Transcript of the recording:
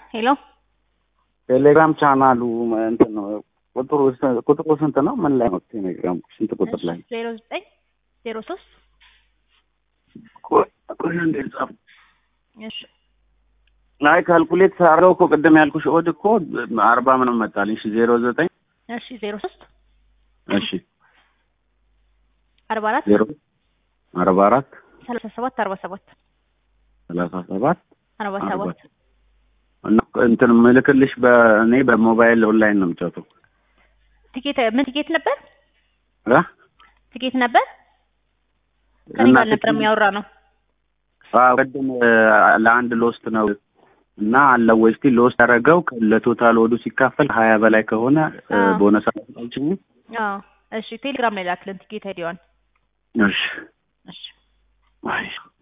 ሄሎ ቴሌግራም ቻናሉ እንትን ነው ቁጥሩ ቁጥሩ ስንት ነው? ምን ላይ ነው ቴሌግራም? ስንት ቁጥር ላይ? ዜሮ ዘጠኝ ዜሮ ሶስት ቆይ ቆይ እንዴ ጻፍ እሺ አይ ካልኩሌት ሳረው እኮ ቅድም ያልኩሽ ኦድ እኮ አርባ ምንም መጣልኝ። እሺ ዜሮ ዘጠኝ እሺ ዜሮ ሶስት እሺ አርባ አራት ዜሮ አርባ አራት ሰላሳ ሰባት አርባ ሰባት ሰላሳ ሰባት አርባ አርባ ሰባት እና እንትን ምልክልሽ በእኔ በሞባይል ኦንላይን ነው የምጫወተው ቲኬት ምን ቲኬት ነበር? እ ቲኬት ነበር ከኔ እና ጋር ነበር የሚያወራ ነው። አዎ ቅድም እ፣ ለአንድ ሎስት ነው እና አለው ወይ እስቲ ሎስት ያደረገው ለቶታል ወዱ ሲካፈል ሀያ በላይ ከሆነ እ፣ አዎ። ቦነስ አልችኝ አዎ እሺ ቴሌግራም ላይ ላክልን ቲኬት አይዲዋን እሺ እሺ አይ